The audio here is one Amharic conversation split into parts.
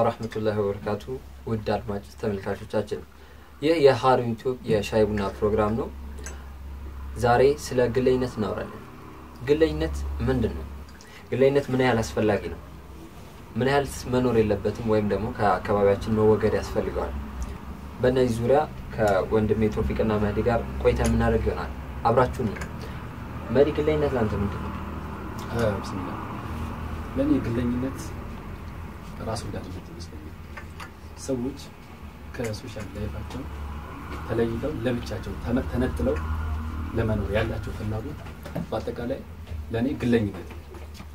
ወራህመቱላሂ ወበረካቱ ውድ አድማጭ ተመልካቾቻችን ይህ የሀሩን ዩቲዩብ የሻይ ቡና ፕሮግራም ነው። ዛሬ ስለ ግለኝነት እናወራለን። ግለኝነት ምንድን ነው? ግለኝነት ምን ያህል አስፈላጊ ነው? ምን ያህል መኖር የለበትም ወይም ደግሞ ከአካባቢያችን መወገድ ያስፈልገዋል? በእነዚህ ዙሪያ ከወንድሜ ቶፊቅና መህዲ ጋር ቆይታ የምናደርግ ይሆናል። አብራችሁን ነው። መህዲ፣ ግለኝነት ለአንተ ምንድን ነው? ብስሚላ ለእኔ ግለኝነት ራስ ወዳድነት ይመስለኛል። ሰዎች ከሶሻል ላይፋቸው ተለይተው ለብቻቸው ተመ- ተነጥለው ለመኖር ያላቸው ፍላጎት በአጠቃላይ ለእኔ ግለኝነት ነው።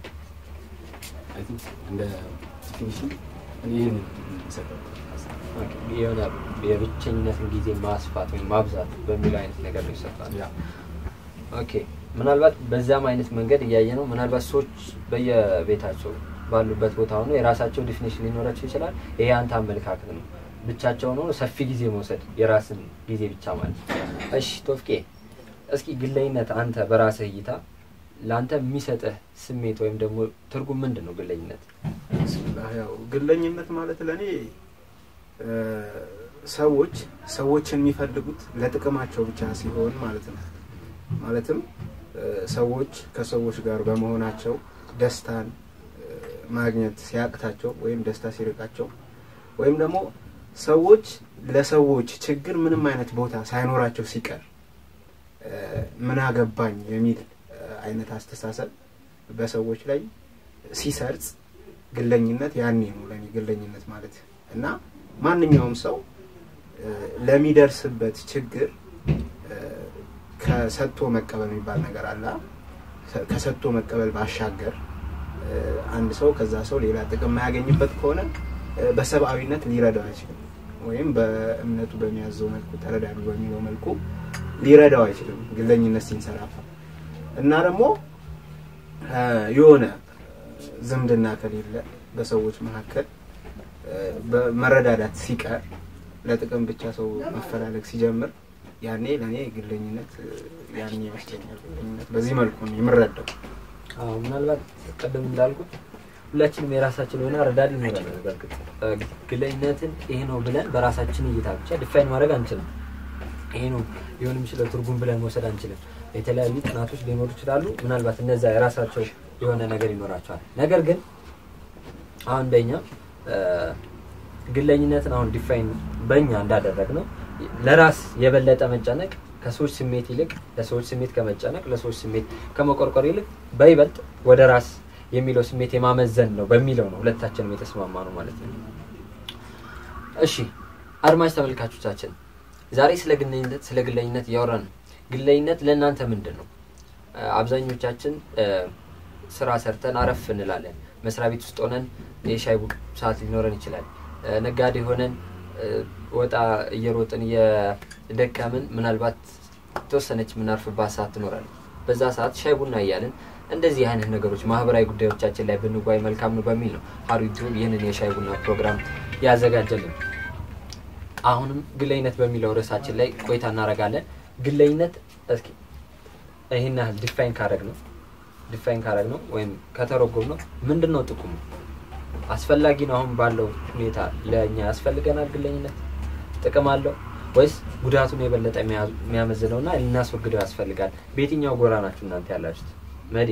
አይ ቲንክ እንደ ዲፊኒሽን እኔ ይህንን የሚሰጠው የሆነ የብቸኝነትን ጊዜ ማስፋት ወይም ማብዛት በሚለው አይነት ነገር ነው ይሰጣል። ያ ኦኬ ምናልባት በዛም አይነት መንገድ እያየ ነው። ምናልባት ሰዎች በየቤታቸው ባሉበት ቦታ ሆኖ የራሳቸው ዲፊኒሽን ሊኖራቸው ይችላል። ይሄ አንተ አመለካከት ነው። ብቻቸውን ሆኖ ሰፊ ጊዜ መውሰድ የራስን ጊዜ ብቻ ማለት ነው። እሺ ቶፍቄ፣ እስኪ ግለኝነት አንተ በራስህ እይታ ለአንተ የሚሰጥህ ስሜት ወይም ደግሞ ትርጉም ምንድን ነው? ግለኝነት ብስሚላህ ያው ግለኝነት ማለት ለእኔ እ፣ ሰዎች ሰዎችን የሚፈልጉት ለጥቅማቸው ብቻ ሲሆን ማለት ነው። ማለትም እ፣ ሰዎች ከሰዎች ጋር በመሆናቸው ደስታን እ፣ ማግኘት ሲያቅታቸው ወይም ደስታ ሲርቃቸው ወይም ደግሞ ሰዎች ለሰዎች ችግር ምንም አይነት ቦታ ሳይኖራቸው ሲቀር እ፣ ምን አገባኝ የሚል እ፣ አይነት አስተሳሰብ በሰዎች ላይ ሲሰርጽ ግለኝነት ያኔ ነው ለኔ ግለኝነት ማለት እና ማንኛውም ሰው እ፣ ለሚደርስበት ችግር እ፣ ከሰጥቶ መቀበል የሚባል ነገር አለ። ሰ- ከሰጥቶ መቀበል ባሻገር እ፣ አንድ ሰው ከዛ ሰው ሌላ ጥቅም የማያገኝበት ከሆነ እ፣ በሰብአዊነት ሊረዳው አይችልም፣ ወይም በእምነቱ በሚያዘው መልኩ ተረዳዱ በሚለው መልኩ ሊረዳው አይችልም ግለኝነት ሲንሰራፋ እና ደግሞ እ፣ የሆነ ዝምድና ከሌለ በሰዎች መካከል እ፣ በመረዳዳት ሲቀር ለጥቅም ብቻ ሰው መፈላለግ ሲጀምር ያኔ ለእኔ ግለኝነት እ፣ ያኔ ይመስለኛል። ግለኝነት በዚህ መልኩ ነው የምረዳው። አዎ ምናልባት ቅድም እንዳልኩት ሁላችንም የራሳችን የሆነ ረዳድ ይኖረናል። በእርግጥ እ፣ ግለኝነትን ይሄ ነው ብለን በራሳችን እይታ ብቻ ዲፋይን ማድረግ አንችልም። ይሄ ነው ሊሆን የሚችለው ትርጉም ብለን መውሰድ አንችልም። የተለያዩ ጥናቶች ሊኖሩ ይችላሉ። ምናልባት እነዛ የራሳቸው የሆነ ነገር ይኖራቸዋል። ነገር ግን አሁን እንደኛ እ፣ ግለኝነትን አሁን ዲፋይን በእኛ እንዳደረግ ነው ለራስ የበለጠ መጨነቅ ከሰዎች ስሜት ይልቅ ለሰዎች ስሜት ከመጨነቅ ለሰዎች ስሜት ከመቆርቆር ይልቅ በይበልጥ ወደ ራስ የሚለው ስሜት የማመዘን ነው በሚለው ነው ሁለታችንም የተስማማ ነው ማለት ነው። እሺ አድማጭ ተመልካቾቻችን ዛሬ ስለ ግለኝነት ስለ ግለኝነት እያወራን ነው። ግለኝነት ለእናንተ ምንድን ነው? እ፣ አብዛኞቻችን እ፣ ስራ ሰርተን አረፍ እንላለን። መስሪያ ቤት ውስጥ ሆነን የሻይ ቡቅ ሰዓት ሊኖረን ይችላል። እ፣ ነጋዴ ሆነን እ፣ ወጣ እየሮጥን እየደከምን ምናልባት የተወሰነች የምናርፍባት ሰዓት ትኖራለች። በዛ ሰዓት ሻይ ቡና እያልን እንደዚህ አይነት ነገሮች ማህበራዊ ጉዳዮቻችን ላይ ብንጓይ መልካም ነው በሚል ነው ሀሩ ዩቲዩብ ይህንን የሻይ ቡና ፕሮግራም ያዘጋጀልን። አሁንም ግለኝነት በሚለው ርዕሳችን ላይ ቆይታ እናደርጋለን። ግለኝነት እስኪ ይህን ያህል ዲፋይን ካረግ ነው ዲፋይን ካረግ ነው ወይም ከተረጎም ነው ምንድን ነው ጥቅሙ? አስፈላጊ ነው? አሁን ባለው ሁኔታ ለእኛ ያስፈልገናል? ግለኝነት ጥቅም አለው ወይስ ጉዳቱን የበለጠ የሚያ- የሚያመዝነው እና ልናስወግደው ያስፈልጋል? በየትኛው ጎራ ናችሁ እናንተ ያላችሁት? መዴ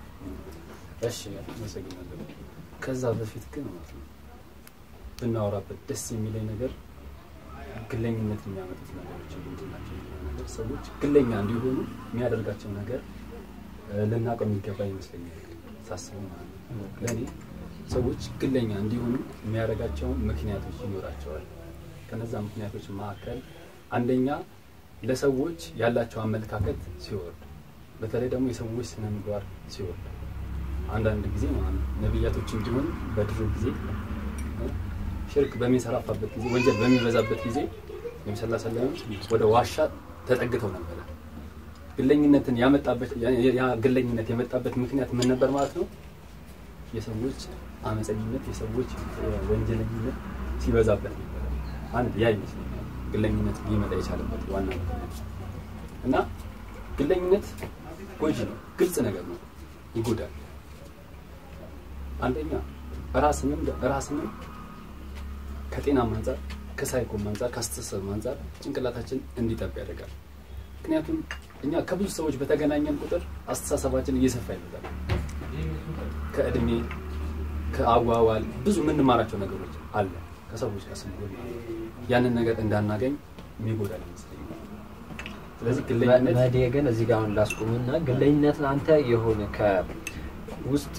እሺ አመሰግናለሁ። ከዛ በፊት ግን ማለት ነው ብናወራበት ደስ የሚለኝ ነገር ግለኝነት የሚያመጡት ነገሮች ምንድን ናቸው የሚለው ነገር ሰዎች ግለኛ እንዲሆኑ የሚያደርጋቸው ነገር እ፣ ልናውቀው የሚገባ ይመስለኛል ሳስበው ማለት ነው። ለእኔ ሰዎች ግለኛ እንዲሆኑ የሚያደርጋቸው ምክንያቶች ይኖራቸዋል። ከነዛ ምክንያቶች መካከል አንደኛ ለሰዎች ያላቸው አመለካከት ሲወርድ፣ በተለይ ደግሞ የሰዎች ስነ ምግባር ሲወርድ አንዳንድ ጊዜ ማለት ነው ነቢያቶች እንዲሆን በድሮ ጊዜ እ፣ ሽርክ በሚንሰራፋበት ጊዜ ወንጀል በሚበዛበት ጊዜ ነቢ ስ ሰለም ወደ ዋሻ ተጠግተው ነበረ። ግለኝነትን ያመጣበት ያ- ያ ግለኝነት የመጣበት ምክንያት ምን ነበር ማለት ነው? የሰዎች አመፀኝነት፣ የሰዎች እ፣ ወንጀለኝነት ሲበዛበት ነበረ። አንድ ያ ይመስለኛል ግለኝነት ሊመጣ የቻለበት ዋና ምክንያት እና ግለኝነት ጎጂ ነው፣ ግልጽ ነገር ነው፣ ይጎዳል። አንደኛ ራስንም ራስንም ከጤናም አንጻር ከሳይኮም አንጻር ከአስተሳሰብ አንጻር ጭንቅላታችን እንዲጠብ ያደርጋል። ምክንያቱም እኛ ከብዙ ሰዎች በተገናኘን ቁጥር አስተሳሰባችን እየሰፋ ይመጣል። ከእድሜ ከአዋዋል ብዙ የምንማራቸው ነገሮች አለ ከሰዎች ጋር ስንሆን ያንን ነገር እንዳናገኝ የሚጎዳል ይመስለኛል። ስለዚህ ግለኝነት መዴ ግን እዚህ ጋር አሁን ላስቁምና ግለኝነትን አንተ የሆነ ከውስጥ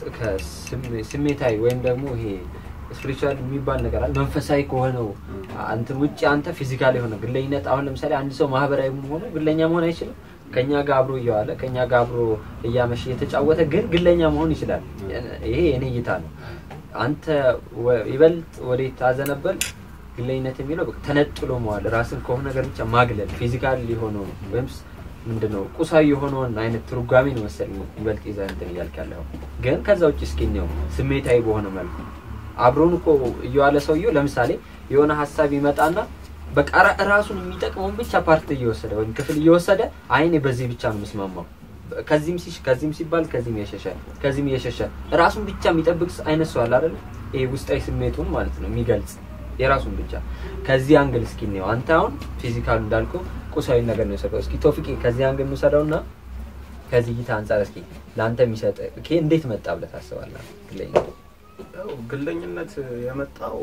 ከስሜታዊ ወይም ደግሞ ይሄ ስፒሪቹዋል የሚባል ነገር አለ መንፈሳዊ ከሆነው እንትን ውጭ አንተ ፊዚካል የሆነ ግለኝነት አሁን ለምሳሌ አንድ ሰው ማህበራዊ ሆኖ ግለኛ መሆን አይችልም። ከኛ ጋር አብሮ እየዋለ ከኛ ጋር አብሮ እያመሸ እየተጫወተ ግን ግለኛ መሆን ይችላል። ይሄ የኔ እይታ ነው። አንተ ወ- ይበልጥ ወዴት ታዘነበል ግለኝነት የሚለው በቃ ተነጥሎ መዋል ራስን ከሆነ ነገር ብቻ ማግለል ፊዚካል የሆነው ወይም ስ- ምንድነው ቁሳዊ የሆነውን አይነት ትርጓሜ ነው መሰለኝ ይበልጥ ይዘህ እንትን እያልክ ያለው ግን ከዛ ውጭ እስኪ እንየው ስሜታዊ በሆነ መልኩ አብሮን እኮ እየዋለ ሰውየው ለምሳሌ የሆነ ሀሳብ ይመጣና በቃ ራ- ራሱን የሚጠቅመውን ብቻ ፓርት እየወሰደ ወይም ክፍል እየወሰደ አይኔ በዚህ ብቻ ነው የምስማማው ከዚህም ሲሽ ከዚህም ሲባል ከዚህም የሸሸ ከዚህም እየሸሸ ራሱን ብቻ የሚጠብቅ አይነት ሰው አለ አይደል? ይሄ ውስጣዊ ስሜቱን ማለት ነው የሚገልጽ የራሱን ብቻ ከዚህ አንግል እስኪ ነው አንተ አሁን ፊዚካሉ እንዳልኩ ቁሳዊ ነገር ነው የሰጠው። እስኪ ቶፊቂ ከዚህ አንግል እንውሰደውና ከዚህ እይታ አንጻር እስኪ ለአንተ የሚሰጥ ኬ እንዴት መጣ ብለህ ታስባለህ? ግለኝነት ያው ግለኝነት የመጣው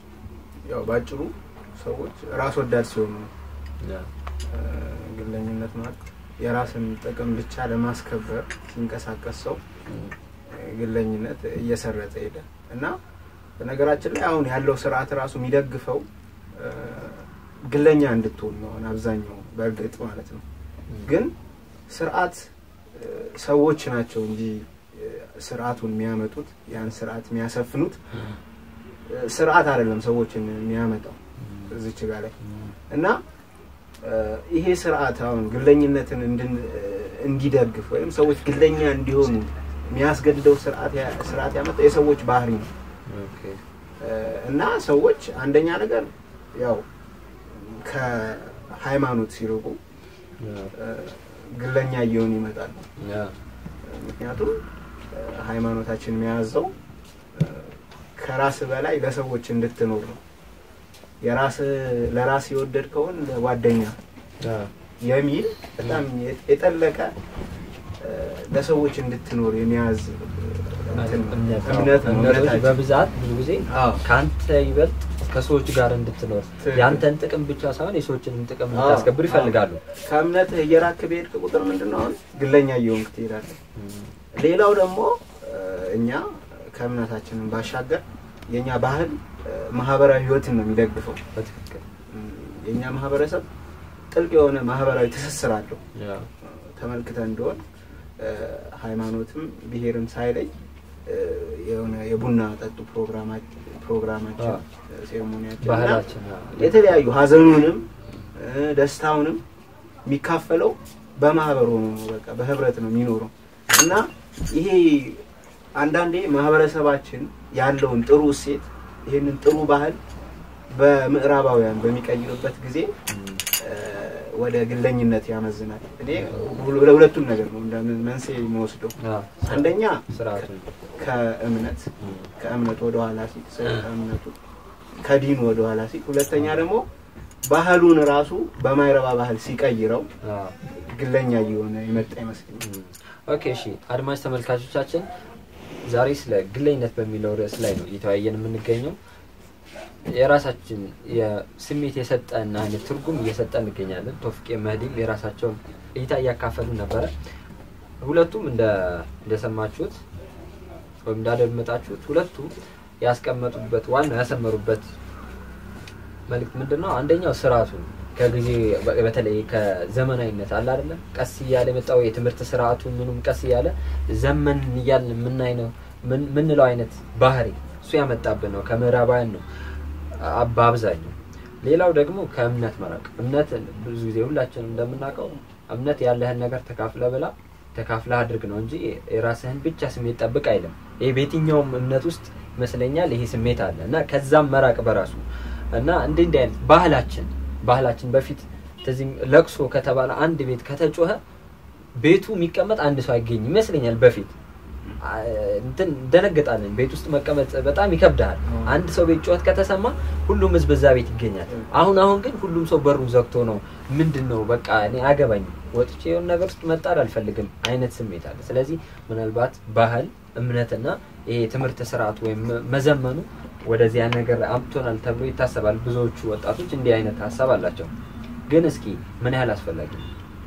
ያው ባጭሩ ሰዎች ራስ ወዳድ ሲሆኑ ነው። እ፣ ግለኝነት ማለት የራስን ጥቅም ብቻ ለማስከበር ሲንቀሳቀስ ሰው እ፣ ግለኝነት እየሰረጠ ሄደ እና በነገራችን ላይ አሁን ያለው ስርዓት ራሱ የሚደግፈው እ፣ ግለኛ እንድትሆን ነው አሁን አብዛኛው በእርግጥ ማለት ነው። ግን ስርዓት እ፣ ሰዎች ናቸው እንጂ እ፣ ስርዓቱን የሚያመጡት ያን ስርዓት የሚያሰፍኑት እ፣ ስርዓት አይደለም ሰዎችን የሚያመጣው እዚች ጋር ላይ እና እ፣ ይሄ ስርዓት አሁን ግለኝነትን እንድን እ፣ እንዲደግፍ ወይም ሰዎች ግለኛ እንዲሆኑ የሚያስገድደው ስርዓት ያ- ስርዓት ያመጣው የሰዎች ባህሪ ነው እ፣ እና ሰዎች አንደኛ ነገር ያው ከሃይማኖት ሲርቁ እ፣ ግለኛ እየሆኑ ይመጣሉ። ምክንያቱም እ፣ ሃይማኖታችን የሚያዘው እ፣ ከራስ በላይ ለሰዎች እንድትኖር ነው። የራስ ለራስ የወደድከውን ለጓደኛ የሚል በጣም የ- የጠለቀ እ፣ ለሰዎች እንድትኖር የሚያዝ እ፣ እንትን ነው። እምነት እምነት ነው። እምነቶች እምነታችን በብዛት ብዙ ጊዜ አዎ። ከአንተ ይበልጥ ከሰዎች ጋር እንድትኖር ትክክል። የአንተን ጥቅም ብቻ ሳይሆን የሰዎችንም ጥቅም አዎ፣ እንድታስከብር አዎ። ይፈልጋሉ። ከእምነትህ እየራክ በሄድክ ቁጥር ምንድን ነው አሁን ግለኛ እየሆንክ ትሄዳለህ። ሌላው ደግሞ እ፣ እኛ ከእምነታችንን ባሻገር የእኛ ባህል እ፣ ማህበራዊ ህይወትን ነው የሚደግፈው። በትክክል እም፣ የእኛ ማህበረሰብ ጥልቅ የሆነ ማህበራዊ ትስስር አለው። ተመልክተን እንደሆን እ፣ ሃይማኖትም ብሔርም ሳይለይ እ፣ የሆነ የቡና ጠጡ ፕሮግራማችን ፕሮግራማችን አዎ። ሴሬሞኒያችን ባህላችን እና የተለያዩ ሀዘኑንም እ፣ ደስታውንም የሚካፈለው በማህበር ሆኖ ነው። በቃ በህብረት ነው የሚኖረው እና ይሄ አንዳንዴ ማህበረሰባችን ያለውን ጥሩ እሴት ይህንን ጥሩ ባህል በምዕራባውያን በሚቀይርበት ጊዜ እ፣ ወደ ግለኝነት ያመዝናል። እኔ ሁለ- ለሁለቱም ነገር ነው እንደ መንስኤ የሚወስደው አንደኛ ስርዓቱ ከእምነት ከእምነት ወደ ኋላ ሲል ሰው ከእምነቱ ከዲኑ ወደ ኋላ ሲል፣ ሁለተኛ ደግሞ ባህሉን ራሱ በማይረባ ባህል ሲቀይረው ግለኛ እየሆነ የመጣ ይመስለኛል። ኦኬ እሺ አድማጭ ተመልካቾቻችን ዛሬ ስለ ግለኝነት በሚለው ርዕስ ላይ ነው እየተወያየን የምንገኘው የራሳችን የስሜት የሰጠን አይነት ትርጉም እየሰጠን እንገኛለን ቶፍቄ መህዲም የራሳቸውን እይታ እያካፈሉ ነበረ ሁለቱም እንደ እንደሰማችሁት ወይም እንዳደመጣችሁት ሁለቱም ያስቀመጡበት ዋናው ያሰመሩበት መልእክት ምንድን ነው አንደኛው ስርዓቱ ነው። ከጊዜ በ- በተለይ ከዘመናዊነት አለ አይደለም ቀስ እያለ የመጣው የትምህርት ስርዓቱ ምኑም ቀስ እያለ ዘመን እያልን የምናይ ነው ምን- ምንለው አይነት ባህሪ እሱ ያመጣብን ነው ከምዕራባውያን ነው አ- በአብዛኛው ሌላው ደግሞ ከእምነት መራቅ እምነት ብዙ ጊዜ ሁላችንም እንደምናውቀው እምነት ያለህን ነገር ተካፍለ ብላ ተካፍለ አድርግ ነው እንጂ የራስህን ብቻ ስሜት ጠብቅ አይልም ይሄ በየትኛውም እምነት ውስጥ ይመስለኛል ይሄ ስሜት አለ እና ከዛም መራቅ በራሱ እና እንዲህ እንዲህ አይነት ባህላችን ባህላችን በፊት ተዚህ ለቅሶ ከተባለ አንድ ቤት ከተጮኸ ቤቱ የሚቀመጥ አንድ ሰው አይገኝም ይመስለኛል በፊት አ- እንትን እንደነገጣለን። ቤት ውስጥ መቀመጥ በጣም ይከብዳል። አዎ። አንድ ሰው ቤት ጩኸት ከተሰማ ሁሉም ህዝብ እዛ ቤት ይገኛል። እ። አሁን አሁን ግን ሁሉም ሰው በሩን ዘግቶ ነው ምንድን ነው በቃ እኔ አገባኝም ወጥቼ የሆነ ነገር ውስጥ መጣል አልፈልግም አይነት ስሜት አለ። ስለዚህ ምናልባት ባህል እምነትና ይሄ የትምህርት ስርዓት ወይም መ- መዘመኑ ወደዚያ ነገር አምጥቶናል ተብሎ ይታሰባል። ብዙዎቹ ወጣቶች እንዲህ አይነት ሀሳብ አላቸው። ግን እስኪ ምን ያህል አስፈላጊ ነው?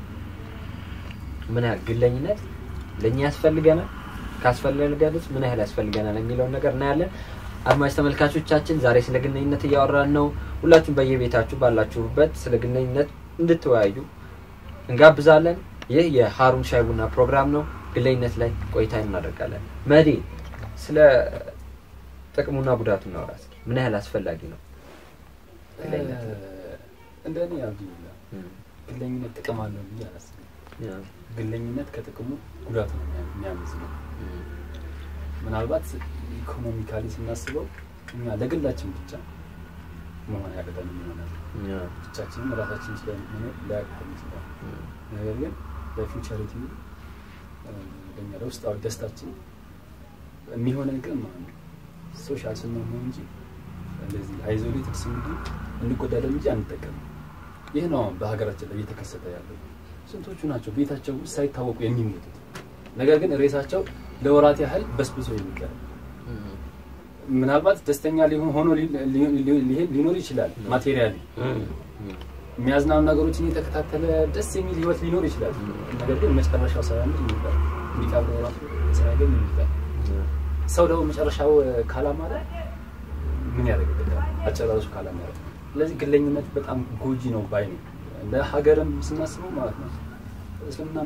ምን ያህል ግለኝነት ለእኛ ያስፈልገናል? ካስፈለገንስ ምን ያህል ያስፈልገናል የሚለውን ነገር እናያለን። አድማጭ ተመልካቾቻችን ዛሬ ስለ ግንኙነት እያወራን ነው። ሁላችሁም በየቤታችሁ ባላችሁበት ስለ ግንኙነት እንድትወያዩ እንጋብዛለን። ይህ የሀሩን ሻይ ቡና ፕሮግራም ነው። ግለኝነት ላይ ቆይታ እናደርጋለን። መዲ ስለ ጥቅሙና ጉዳቱ እናወራ እስኪ። ምን ያህል አስፈላጊ ነው ግለኝነት? እንደ እኔ አብዱላ እም፣ ግለኝነት ጥቅም አለው ብዬ አላስብም። ያ፣ ግለኝነት ከጥቅሙ ጉዳቱ ነው የሚያ- የሚያመዝነው። እም፣ ምናልባት ኢኮኖሚካሊ ስናስበው እኛ ለግላችን ብቻ መሆን ያቅተን ይሆናል። ያ፣ ብቻችንም ራሳችን ስለምንኖር ሊያቅተን ይችላል። እም፣ ነገር ግን በፊውቸሪቲ ለኛ ለውስጣዊ ደስታችን የሚሆነን ግን ማለት ነው ሶሻል ስንሆን ነው እንጂ እንደዚህ አይዞሌትድ ስንሆን እንጎዳለን እንጂ አንጠቀምም። ይህ ነው አሁን በሀገራችን ላይ እየተከሰተ ያለው። ስንቶቹ ናቸው ቤታቸው ውስጥ ሳይታወቁ የሚሞቱት፣ ነገር ግን ሬሳቸው ለወራት ያህል በስብሶ የሚቀር እም፣ ምናልባት ደስተኛ ሊሆን ሆኖ ሊ- ሊ- ሊ- ሊሄድ ሊኖር ይችላል ማቴሪያሊ እም፣ እም፣ የሚያዝናኑ ነገሮችን እየተከታተለ ደስ የሚል ህይወት ሊኖር ይችላል። ነገር ግን መጨረሻው ሳያምር ይሞታል። እንዲቀብረው ራሱ ሳያገኝ ይሞታል። ያ፣ ሰው ደግሞ መጨረሻው ካላማረ ምን ያደርግበታል? አጨራረሱ ካላማረ። ስለዚህ ግለኝነት በጣም ጎጂ ነው ባይ ነው። ለሀገርም ስናስበው ማለት ነው። እስልምና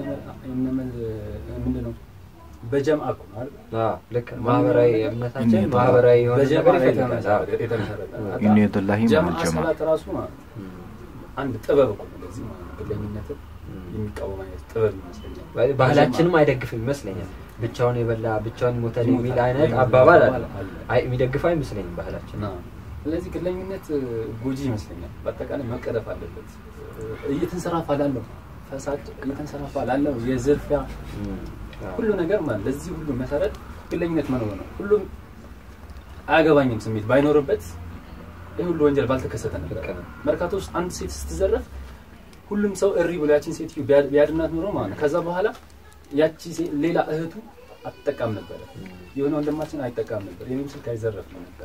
ምንድን ነው? በጀምአ እኮ ነው አይደል? አ፣ ልክ ማህበራዊ እምነታችን እኔ ማህበራዊ የሆነ በጀምአ ነገር ይፈልጋል። አ፣ የተመሰረተ- የተመሰረተ ነው። ኢነ የደላሂ ጀምአ መዐል ጀማዓ። ሰላት ራሱ ማለት ነው እም፣ አንድ ጥበብ እኮ ነው። ለዚህ ማለት ነው ግለኝነትን እም። የሚቃወም አይነት ጥበብ ይመስለኛል። ባህላችንም አይደግፍም ይመስለኛል። ብቻውን የበላ ብቻውን ሞተን የሚል ይሞታል አይነት የሚል አባባል አለ። አለ። አይ የሚደግፈው አይመስለኝም ባህላችን። እና ስለዚህ ግለኝነት እ, ጎጂ ይመስለኛል። በአጠቃላይ መቀረፍ አለበት። እ, እየተንሰራፋ ላለው ፈሳድ እየተንሰራፋ ላለው የዝርፊያ እም፣ አዎ። ሁሉ ነገር ማለት ለዚህ ሁሉ መሰረት ግለኝነት መኖር ነው። ሁሉም አያገባኝም ስሜት ባይኖርበት ይህ ሁሉ ወንጀል ባልተከሰተ ነበር። ልክ ነው። መርካቶ ውስጥ አንድ ሴት ስትዘረፍ ሁሉም ሰው እሪ ብሎ ያችን ሴትዮ ቢያ- ቢያድናት ኖሮ ማለት ነው። ከዛ በኋላ ያቺ ሴ- ሌላ እህቱ አትጠቃም ነበረ። የሆነ ወንድማችን አይጠቃም ነበር። የኔም ስልክ አይዘረፍ ነው ነበር።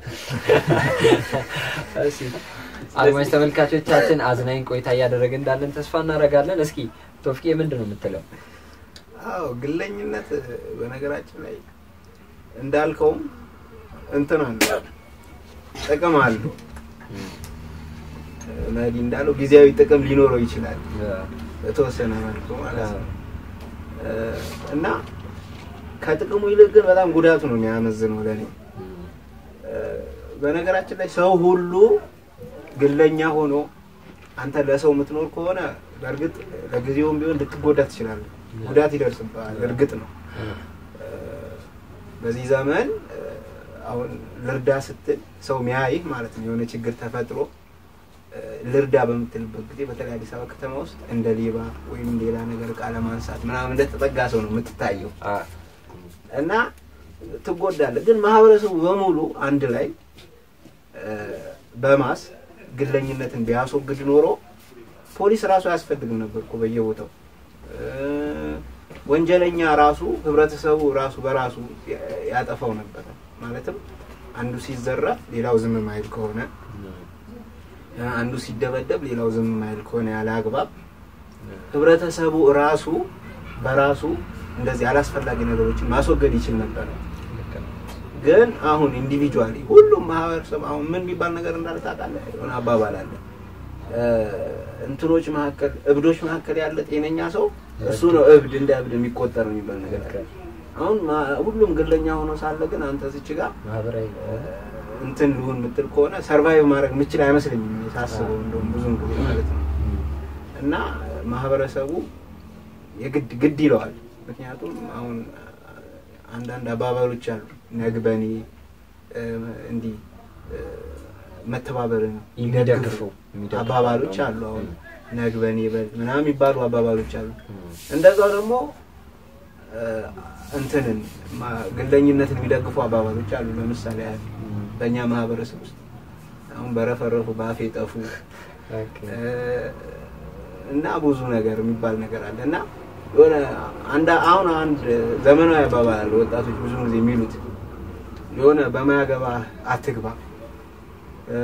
እሺ አድማጭ ተመልካቾቻችን አዝናኝ ቆይታ እያደረገ እንዳለን ተስፋ እናደርጋለን። እስኪ ቶፍቄ ምንድን ነው የምትለው? አዎ ግለኝነት በነገራችን ላይ እንዳልከውም እንትን አለው ጥቅም አለው። መዲ እንዳለው ጊዜያዊ ጥቅም ሊኖረው ይችላል በተወሰነ መልኩ ማለት ነው እ፣ እና ከጥቅሙ ይልቅ ግን በጣም ጉዳቱ ነው የሚያመዝነው ለእኔ። እ፣ በነገራችን ላይ ሰው ሁሉ ግለኛ ሆኖ አንተ ለሰው የምትኖር ከሆነ በእርግጥ ለጊዜውም ቢሆን ልትጎዳ ትችላለህ። ጉዳት ይደርስብሃል። እርግጥ ነው እ፣ በዚህ ዘመን እ፣ አሁን ልርዳ ስትል ሰው ሚያይህ ማለት ነው የሆነ ችግር ተፈጥሮ እ፣ ልርዳ በምትልበት ጊዜ በተለይ አዲስ አበባ ከተማ ውስጥ እንደ ሌባ ወይም ሌላ ነገር እቃ ለማንሳት ምናምን እንደተጠጋ ሰው ነው የምትታየው አ፣ እና ትጎዳለህ። ግን ማህበረሰቡ በሙሉ አንድ ላይ እ፣ በማስ ግለኝነትን ቢያስወግድ ኖሮ ፖሊስ ራሱ አያስፈልግም ነበር እኮ በየቦታው እ፣ ወንጀለኛ ራሱ ህብረተሰቡ ራሱ በራሱ ያ- ያጠፋው ነበር። ማለትም አንዱ ሲዘረፍ ሌላው ዝም ማይል ከሆነ እ፣ አንዱ ሲደበደብ ሌላው ዝም ማይል ከሆነ ያለ አግባብ ህብረተሰቡ ራሱ በራሱ እንደዚህ አላስፈላጊ ነገሮችን ማስወገድ ይችል ነበር። ልክ ነው። ግን አሁን ኢንዲቪጁዋሊ ሁሉም ማህበረሰብ አሁን ምን የሚባል ነገር እንዳለ ታውቃለህ? የሆነ አባባል አለ እ፣ እንትኖች መካከል እብዶች መካከል ያለ ጤነኛ ሰው እሱ ነው እብድ እንደ እብድ የሚቆጠር ነው የሚባል ነገር አለ። አሁን ማ- ሁሉም ግለኛ ሆኖ ሳለ ግን አንተ ዝች ጋር ማህበራዊ እ፣ እንትን ልሁን የምትል ከሆነ ሰርቫይቭ ማድረግ የምችል አይመስለኝም እኔ ሳስበው እንደውም ብዙም ጊዜ ማለት ነው እና ማህበረሰቡ የግድ ግድ ይለዋል። ምክንያቱም አሁን አንዳንድ አባባሎች አሉ ነግበኔ እ፣ እንዲህ እ፣ መተባበርን የሚደግፉ የሚደግፉ አባባሎች አሉ። አሁን ም፣ ነግበኔ በል ምናምን የሚባሉ አባባሎች አሉ። ም፣ እንደዛው ደግሞ እ፣ እንትንን ማ- ግለኝነትን የሚደግፉ አባባሎች አሉ። ለምሳሌ ያህል በእኛ ማህበረሰብ ውስጥ አሁን በረፈረፉ በአፌ ጠፉ ኦኬ። እ፣ እና ብዙ ነገር የሚባል ነገር አለ እና የሆነ አንድ አሁን አንድ ዘመናዊ አባባል አለ ወጣቶች ብዙ ጊዜ የሚሉት የሆነ በማያገባ አትግባ እ፣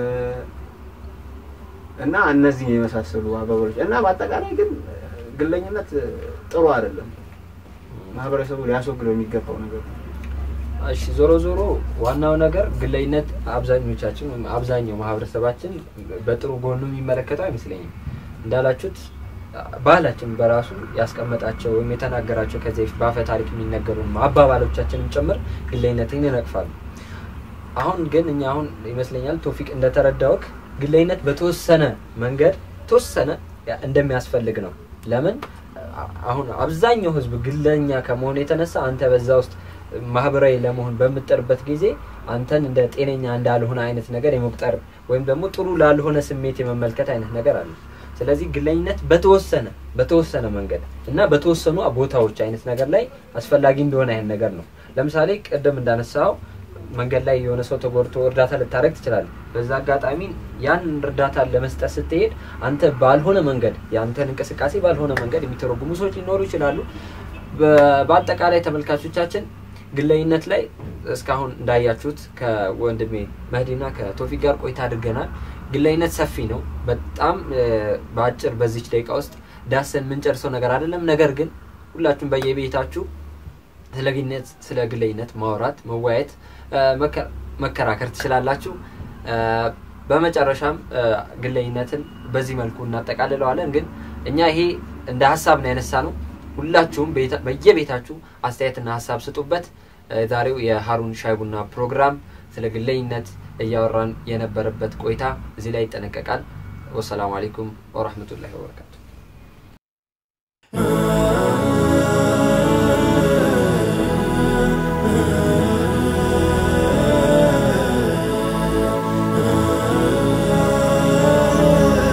እና እነዚህ የመሳሰሉ አባባሎች እና በአጠቃላይ ግን ግለኝነት ጥሩ አይደለም። ማህበረሰቡ ሊያስወግደው የሚገባው ነገር ነው። እሺ ዞሮ ዞሮ ዋናው ነገር ግለኝነት አብዛኞቻችን ወይም አብዛኛው ማህበረሰባችን በጥሩ ጎኑ የሚመለከተው አይመስለኝም። እንዳላችሁት ባህላችን በራሱ ያስቀመጣቸው ወይም የተናገራቸው ከዚህ በፊት በአፈ ታሪክ የሚነገሩ አባባሎቻችንም ጭምር ግለኝነትን ይነቅፋሉ። አሁን ግን እኛ አሁን ይመስለኛል ቶፊቅ እንደተረዳውክ ግለኝነት በተወሰነ መንገድ ተወሰነ እንደሚያስፈልግ ነው። ለምን አ- አሁን አብዛኛው ህዝብ ግለኛ ከመሆኑ የተነሳ አንተ በዛ ውስጥ ማህበራዊ ለመሆን በምጥርበት ጊዜ አንተን እንደ ጤነኛ እንዳልሆነ አይነት ነገር የመቁጠር ወይም ደግሞ ጥሩ ላልሆነ ስሜት የመመልከት አይነት ነገር አለ። ስለዚህ ግለኝነት በተወሰነ በተወሰነ መንገድ እና በተወሰኑ ቦታዎች አይነት ነገር ላይ አስፈላጊ እንደሆነ አይነት ነገር ነው። ለምሳሌ ቅድም እንዳነሳው መንገድ ላይ የሆነ ሰው ተጎድቶ እርዳታ ልታደረግ ትችላለህ። በዛ አጋጣሚ ያን እርዳታ ለመስጠት ስትሄድ አንተ ባልሆነ መንገድ የአንተን እንቅስቃሴ ባልሆነ መንገድ የሚተረጉሙ ሰዎች ሊኖሩ ይችላሉ። በ- በአጠቃላይ ተመልካቾቻችን ግለኝነት ላይ እስካሁን እንዳያችሁት ከወንድሜ መህዲና ከቶፊቅ ጋር ቆይታ አድርገናል። ግለኝነት ሰፊ ነው። በጣም እ፣ በአጭር በዚች ደቂቃ ውስጥ ዳሰን የምንጨርሰው ነገር አይደለም። ነገር ግን ሁላችሁም በየቤታችሁ ስለ ግንኙነት ስለ ግለኝነት ማውራት መወያየት እ፣ መከ- መከራከር ትችላላችሁ። እ፣ በመጨረሻም እ፣ ግለኝነትን በዚህ መልኩ እናጠቃልለዋለን። ግን እኛ ይሄ እንደ ሀሳብ ነው ያነሳ ነው። ሁላችሁም ቤታ- በየቤታችሁ አስተያየትና ሀሳብ ስጡበት። እ፣ ዛሬው የሀሩን ሻይ ቡና ፕሮግራም ስለ ግለኝነት እያወራን የነበረበት ቆይታ እዚህ ላይ ይጠነቀቃል። ወሰላሙ አሌይኩም ወረህመቱላሂ ወበረካቱ።